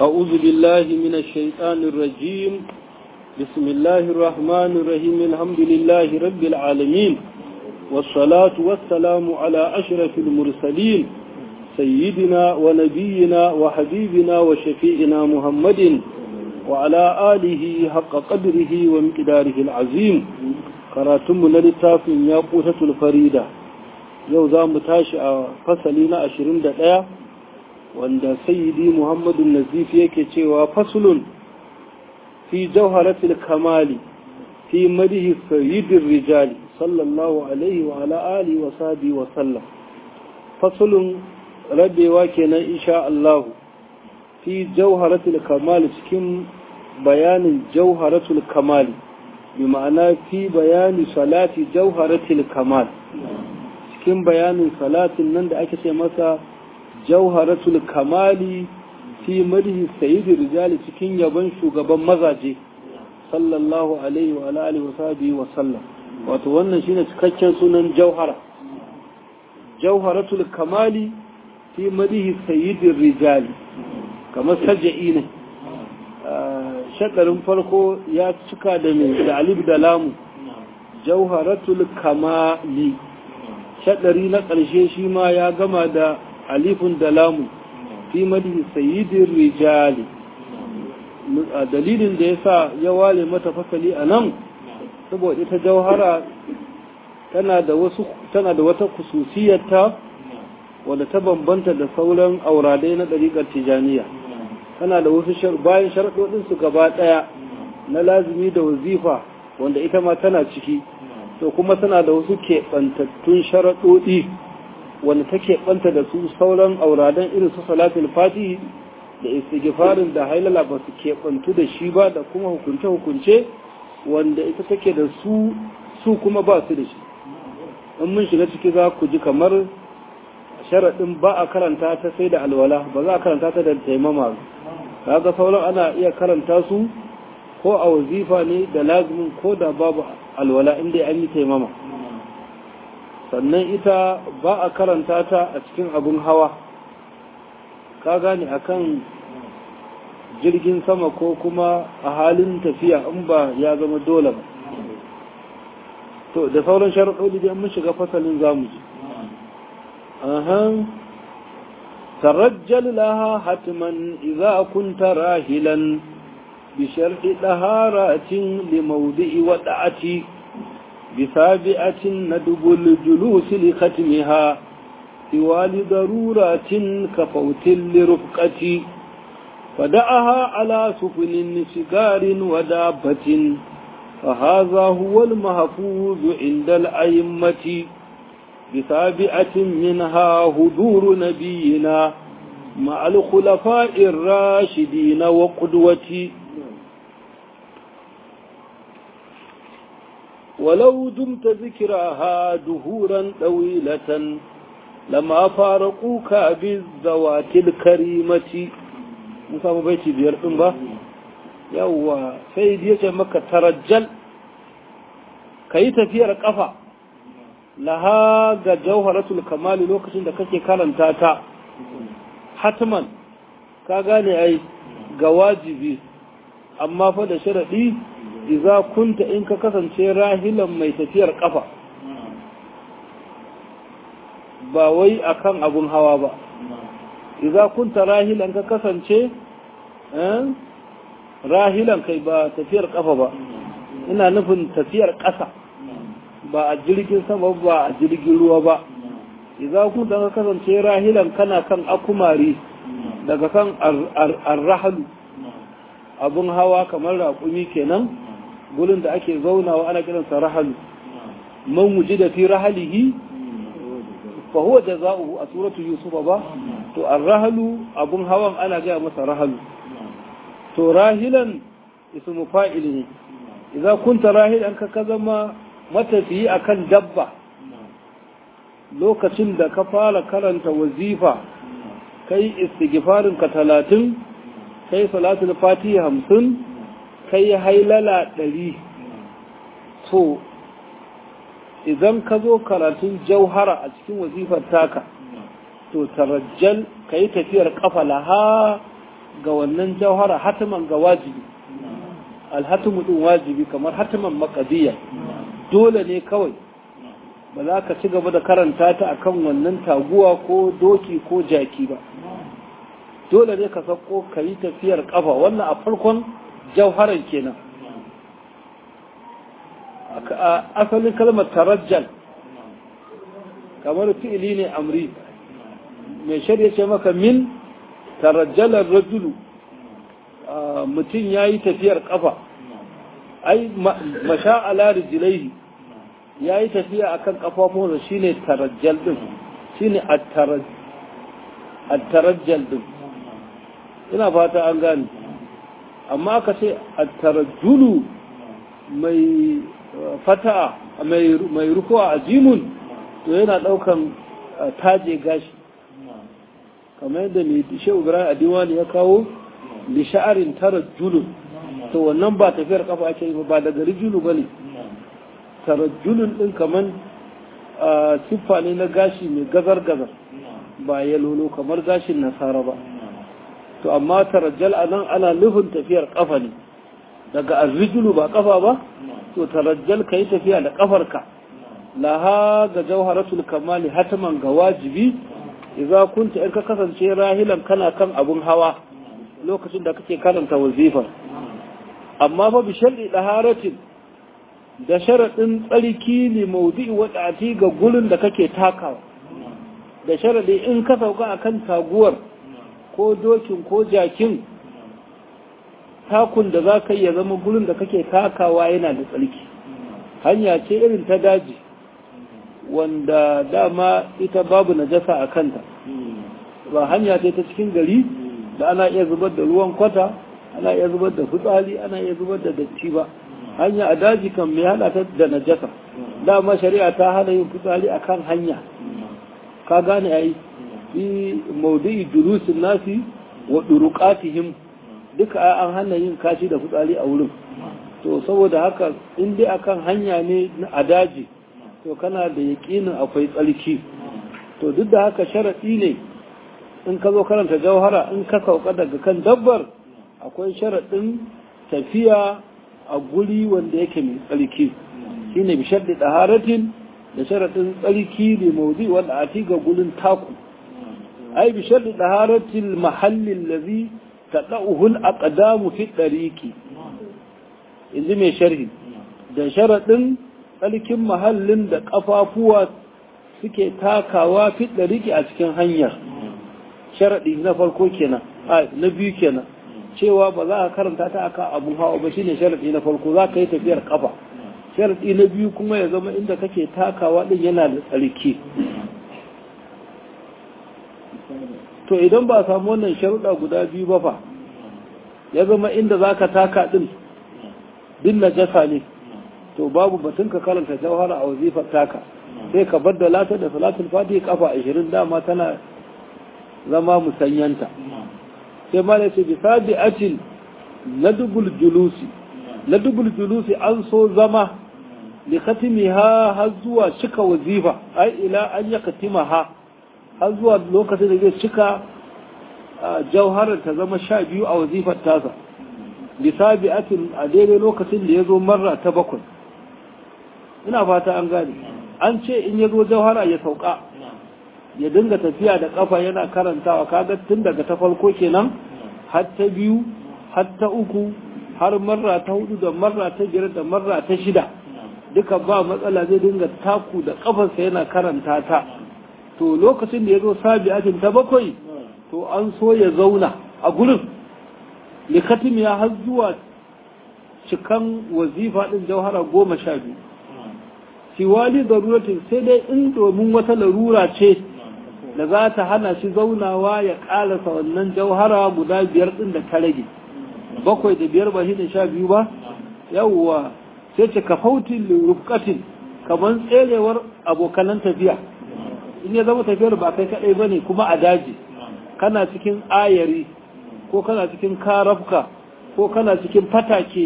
أعوذ بالله من الشيطان الرجيم بسم الله الرحمن الرحيم الحمد لله رب العالمين والصلاة والسلام على أشرف المرسلين سيدنا ونبينا وحبيبنا وشفيئنا محمد وعلى آله حق قدره ومقداره العظيم قراتم للتاف ياقوتة الفريدة يوزا متاشع فصلين أشرين دقيقة wanda sayyidi muhammadu nazif yake cewa fasulun fi jawharatul kamali fi madihi sayyidin rijali sallallahu alaihi wa ala alihi wa sahbihi wa sallam fasulun rabewa kenan insha Allah fi jawharatul kamali cikin bayanin jawharatul kamali bi ma'ana fi bayani salati jawharatul kamal cikin bayanin salatin nan da ake ce masa jauharatul kamali fi madhi sayyidi rijali cikin yabon shugaban mazaje sallallahu alaihi wa alihi wa sahbihi wa sallam wato wannan shine cikakken sunan jauhara jauharatul kamali fi madhi sayyidi rijali kamar sajai ne shakarin farko ya cika da mai da alif da lamu jauharatul kamali shadari na ƙarshe shi ma ya gama da alifun da lamu fi madihi sayyidin rijali dalilin da ya sa ya wale mata fasali a nan saboda ita jauhara tana da wasu tana da wata kususiyarta wadda ta bambanta da sauran auradai na ɗariƙar tijaniya tana da wasu bayan sharaɗoɗinsu gaba ɗaya na lazimi da wazifa wanda ita ma tana ciki to kuma tana da wasu keɓantattun sharaɗoɗi wanda take ɓanta da su sauran auradan irin su salatul fatihi da istighfarin da hailala ba su keɓantu da shi ba da kuma hukunce-hukunce wanda ita take da su su kuma ba su da shi in mun shiga ciki za ku ji kamar sharaɗin ba a karanta ta sai da alwala ba za a karanta ta da taimama ba ga sauran ana iya karanta su ko a wazifa ne da lazumin ko da babu alwala inda an yi taimama sannan ita ba a karanta ta a cikin abin hawa ka gane akan jirgin sama ko kuma a halin tafiya in ba ya zama dole ba to da sauran sharaɗoɗi da mun shiga fasalin zamu ji ahan tarajjal laha hatman idza kunta rahilan bi sharhi daharatin li mawdi'i wada'ati بسابعة ندب الجلوس لختمها سوال ضرورات كفوت لرفقة فدعها على سفن سجار ودابة فهذا هو المحفوظ عند الأئمة بسابعة منها هدور نبينا مع الخلفاء الراشدين وقدوتي ولو دمت ذكرها دهورا طويلة لما فارقوك بالذوات الكريمة musa baiti biyar ɗin ba yawwa sai ya ce maka tarajjal ka yi tafiyar ƙafa laha ga jauharatul kamali lokacin da kake karanta ta hatman ka gane ai ga wajibi amma fa da sharaɗi iza kunta in ka kasance rahilan mai tafiyar kafa ba wai akan abun hawa ba iza kunta rahilan ka kasance rahilan kai ba tafiyar kafa ba ina nufin tafiyar ƙasa ba a jirgin sama ba a jirgin ruwa ba iza kunta ka kasance rahilan kana kan akumari daga kan arrahalu abun hawa kamar raƙumi kenan gurin da ake zaunawa ana kiransa rahalu man wuji da fi rahalihi fa huwa jaza'uhu a suratu yusufa ba to ar-rahalu abun hawan ana gaya masa rahalu to rahilan ismu fa'il ne idza kunta rahilan ka zama matafiyi akan dabba lokacin da ka fara karanta wazifa kai istighfarin ka talatin kai salatul fatiha hamsin kai hailala ɗari to idan ka zo karatun jauhara a cikin wazifar taka to tarajjal ka yi tafiyar kafa laha ga wannan jauhara hatiman ga wajibi alhatimu din wajibi kamar hatiman makadiyya dole ne kawai ba za ka ci gaba da karanta ta akan wannan taguwa ko doki ko jaki ba dole ne ka sako ka yi tafiyar kafa wannan a farkon jauharan kenan asalin kalmar tarajjal kamar fi'ili ne amri mai shirya ce maka min tarajjalar rajulu mutum ya yi tafiyar kafa ai masha ala rijilaihi ya yi tafiya akan kafafunsa shine tarajjal din shine at-tarajjal din ina fata an gane amma ka ce at-tarajjulu mai fata mai rukuwa a jimun to yana daukan taje gashi kamar yadda mai shehu ibrahim a diwani ya kawo li sha'arin tarajjulun to wannan ba tafiyar kafa ake yi ba daga rijulu ba ne tarajjulun din kamar siffa ne na gashi mai gazar-gazar ba ya lolo kamar gashin nasara ba to amma tarajjal a nan ana nufin tafiyar kafa ne daga arrijulu ba kafa ba to tarajjal ka yi tafiya da kafarka laha ga jauharatul kamali hataman ga wajibi idza kunta in ka kasance rahilan kana kan abun hawa lokacin da kake karanta wazifar amma fa bi shar'i daharatin da sharadin tsarki ne maudu'i wadati ga gurin da kake takawa da sharadi in ka sauka akan taguwar ko dokin ko jakin takun da za ka ya zama gurin da kake takawa yana da tsarki hanya ce irin ta daji wanda dama ita babu najasa a kanta ba hanya ce ta cikin gari da ana iya zubar da ruwan kwata ana iya zubar da fitsari ana iya zubar da datti ba hanya a daji kan mai hada ta da najasa dama shari'a ta hana yin fitsari akan hanya ka gane ai fi maudu'i durusin nasi wa duruqatihim duka an hana yin kashi da fitsari a wurin to saboda haka in dai akan hanya ne a daji to kana da yaƙinin akwai tsarki to duk da haka sharaɗi ne in ka zo karanta jauhara in ka sauka daga kan dabbar akwai sharaɗin tafiya a guri wanda yake mai tsarki shine bi sharɗi ɗaharatin da sharaɗin tsarki ne mauzi wanda a ga gurin taku ai bi sharɗi ɗaharatin mahallin lazi ta ɗa'uhul aqdamu fi ɗariƙi in ji mai sharhi da sharaɗin tsarkin mahallin da ƙafafuwa suke takawa fi ɗariƙi a cikin hanyar sharaɗi na farko kenan a na biyu kenan cewa ba za ka karanta ta aka abu hawa ba shine sharaɗi na farko za ka yi tafiyar ƙafa sharaɗi na biyu kuma ya zama inda kake takawa ɗin yana da tsarki to idan ba samu wannan sharuɗa guda biyu ba fa ya zama inda za ka taka ɗin din najasa ne to babu batun ka karanta jawhara a wazifar taka sai ka baddala ta da salatul fatiha kafa 20 dama tana zama musanyanta sai ma da ce bi sabi'atin ladubul julusi ladubul julusi an so zama li khatimiha har zuwa cika wazifa ai ila an ya katimaha har zuwa lokacin da zai cika jauharar ta zama sha biyu a wazifar tasa bisabi'atin a daidai lokacin da ya zo marra ta bakwai ina fata an gane an ce in ya zo jauhara ya sauka ya dinga tafiya da kafa yana karantawa kaga tun daga ta farko kenan har ta biyu har ta uku har marra ta hudu da marra ta biyar da marra ta shida duka ba matsala zai dinga taku da kafarsa yana karanta ta to lokacin da ya zo sabi'atin ta bakwai to an so ya zauna a gurin likatim ya har zuwa cikan wazifa ɗin jauhara goma sha biyu siwali daruratin sai dai in domin wata larura ce da za ta hana shi zaunawa ya ƙalasa wannan jauhara guda biyar ɗin da ta rage bakwai da biyar ba shi da sha biyu ba yawwa sai ce ka fautin rufkatin kamar tserewar abokanan tafiya in ya zama tafiyar ba kai kaɗai ba ne kuma a daji kana cikin ayari ko kana cikin karafka ko kana cikin fatake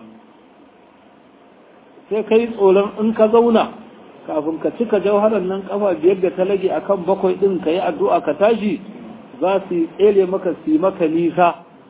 sai kai tsoron in ka zauna kafin ka cika jauharar nan kafa biyar da ta lage akan bakwai din ka yi addu'a ka tashi za su tsere maka su maka nisa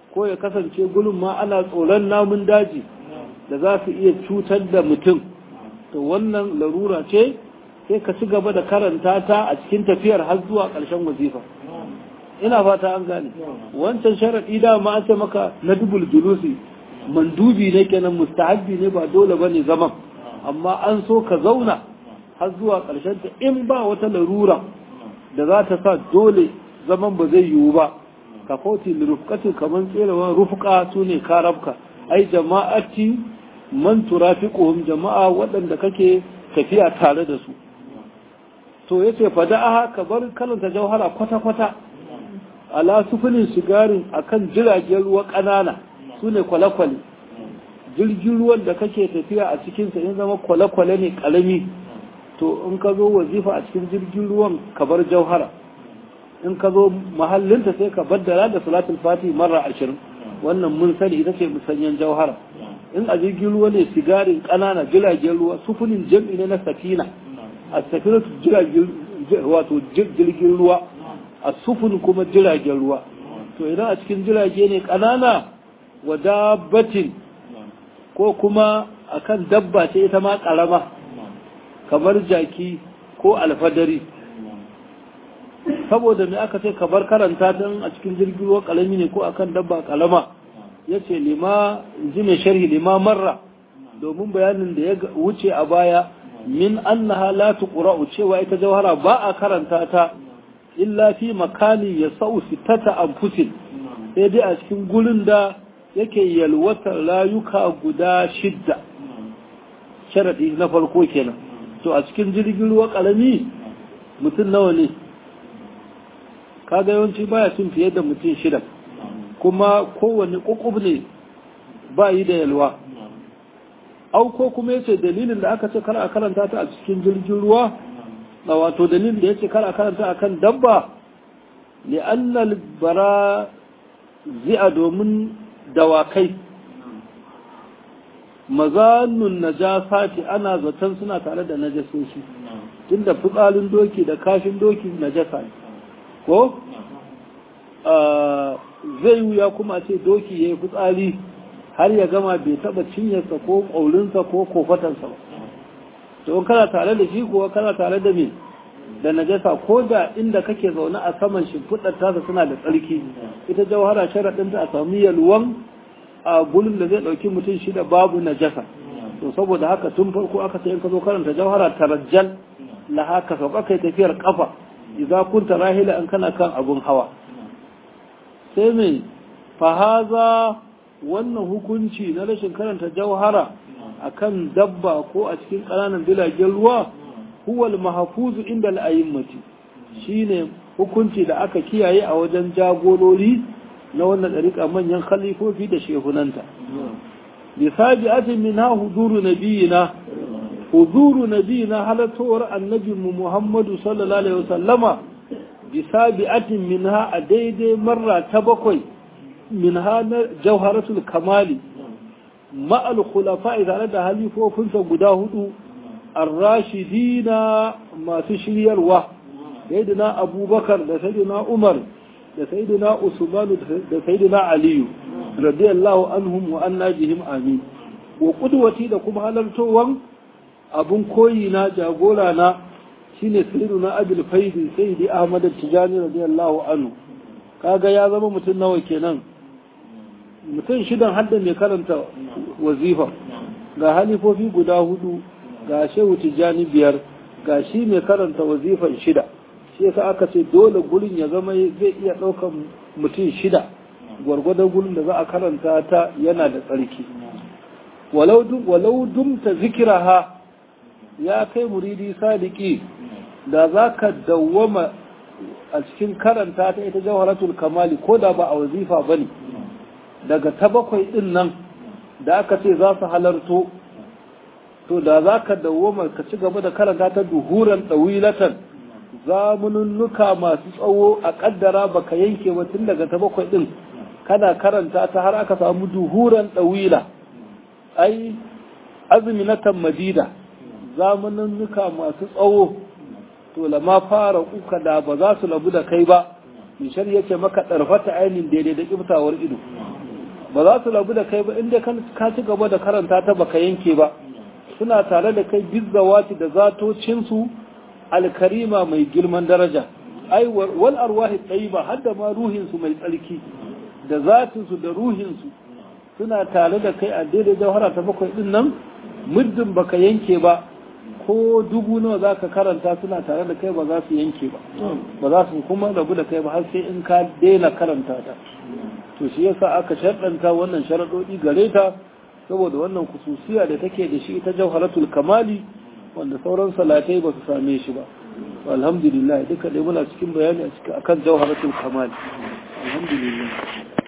ko ya kasance gulun ma ana tsoron namun daji da za su iya cutar da mutum to wannan larura ce sai ka ci gaba da karanta ta a cikin tafiyar har zuwa ƙarshen wazifa ina fata an gane wancan sharaɗi da ma an ce maka na dubul julusi mandubi ne kenan mustahabbi ne ba dole bane zaman amma an so ka zauna har zuwa ƙarshen ta in ba wata larura da za ta sa dole zaman ba zai yiwu ba ka fauti lirufkatu kamar tserawa rufka su ne karabka ai jama'ati man turafiquhum jama'a waɗanda kake tafiya tare da su to yace fada'aha ka bar kalanta jauhara kwata kwata ala sufulin shigarin akan jiragen ruwa ƙanana su ne kwale-kwale jirgin ruwan da kake tafiya a cikinsa in zama kwale-kwale ne ƙarami to in ka zo wazifa a cikin jirgin ruwan ka bar jauhara in ka zo mahallinta sai ka baddala da salatul fati marra ashirin wannan mun sani ita ce musanyen jauhara in a jirgin ruwa ne sigarin ƙanana jiragen ruwa sufulin jam'i ne na safina a safina jiragen wato jirgin ruwa a sufun kuma jiragen ruwa to idan a cikin jirage ne ƙanana wa dabbatin ko kuma akan dabba ce ita ma ƙarama kamar jaki ko alfadari saboda me aka ce kabar karanta don a cikin jirgin ruwa ƙalami ne ko akan dabba ƙalama ya ce lima ji mai sharhi lima marra domin bayanin da ya wuce a baya min annaha la tuqra'u cewa ita jawhara ba a karanta ta illa fi makani ya sau sitata anfusin sai dai a cikin gurin da yake yalwatar rayuka guda shidda sharadi na farko kenan to a cikin jirgin ruwa ƙarami mutum nawa ne kaga yawanci baya cin fiye da mutum shida kuma kowane ƙuƙub ne ba yi da yalwa auko kuma yace dalilin da aka ce kar a karanta ta a cikin jirgin ruwa da wato dalilin da yace kar a karanta akan dabba li'annal bara zi'a domin dawakai mazannun najasati ana zaton suna tare da najasoshi tunda fitsalin doki da kashin doki najasa ne ko zai wuya kuma ce doki ya yi fitsari har ya gama bai taba cinyarsa ko ƙaurinsa ko kofatansa ba to kana tare da shi kuwa kana tare da me da najasa ko da inda kake zaune a saman shimfiɗar tasa suna da tsarki ita jawhara sharaɗinta a sami yalwan a gulun da zai ɗauki mutum shida babu najasa to saboda haka tun farko aka ce in ka zo karanta jawhara tarajjal la haka sauka kai tafiyar kafa idza kunta rahila in kana kan abun hawa sai mai fahaza wannan hukunci na rashin karanta jauhara akan dabba ko a cikin ƙananan bilagen ruwa huwal mahafuzu inda al'ayimmati shine hukunci da aka kiyaye a wajen jagorori na wannan ɗariƙa manyan khalifofi da shehunanta bisabi atin min ha huduru nabiyina huduru nabiyina halattowar annabinmu muhammadu sallallahu alaihi wasallama bisabi atin min ha a daidai marra ta bakwai min ha na jauharatul kamali ma'al khulafa tare da halifofinsa guda hudu ar-rashidina masu shiryarwa sayyidina abubakar da sayyidina umar da sayyidina usman da sayyidina aliyu radiyallahu anhum wa anna bihim amin wa qudwati da kuma halartowan abun koyi na jagora na shine sayyidina abul faidi sayyidi ahmad tijani radiyallahu anhu kaga ya zama mutum nawa kenan mutum shidan hadda mai karanta wazifa ga halifofi guda hudu ga shehu tijjani biyar ga shi mai karanta wazifan shida shi yasa aka ce dole gurin ya zama zai iya ɗaukan mutum shida gwargwadon gurin da za a karanta ta yana da tsarki walau dumta zikiraha ya kai muridi sadiki da za ka dawwama a cikin karanta ta ita jawharatul kamali ko da ba a wazifa ba ne daga ta bakwai ɗin nan da aka ce za su halarto to da za ka dawoma ka ci gaba da karanta ta duhuran ɗawilatan zamununnuka masu tsawo a ƙaddara ba ka yanke ba tun daga ta bakwai ɗin kana karanta ta har aka samu duhuran ɗawila ai azuminatan madida zamununnuka masu tsawo to lama fara kuka da ba za su labu da kai ba mishar yake maka ɗarfata ainihin daidai da ƙiftawar ido ba za su rabu da kai ba inda ka ci gaba da karanta ta baka yanke ba suna tare da kai bizzawati da zatocinsu alkarima mai girman daraja ai wal arwahi tayyiba har da ma ruhinsu mai tsarki da zatinsu da ruhinsu suna tare da kai a daidai jawhara ta bakwai din nan muddin baka yanke ba ko dubu nawa za ka karanta suna tare da kai ba za su yanke ba ba za su kuma rabu da kai ba har sai in ka daina karanta ta to shi yasa aka sharɗanta wannan sharaɗoɗi gare ta saboda wannan kususiya da take da shi ita jawharatul kamali wanda sauran salatai ba su same shi ba alhamdulillah duka dai muna cikin bayani a cikin akan jawharatul kamali alhamdulillah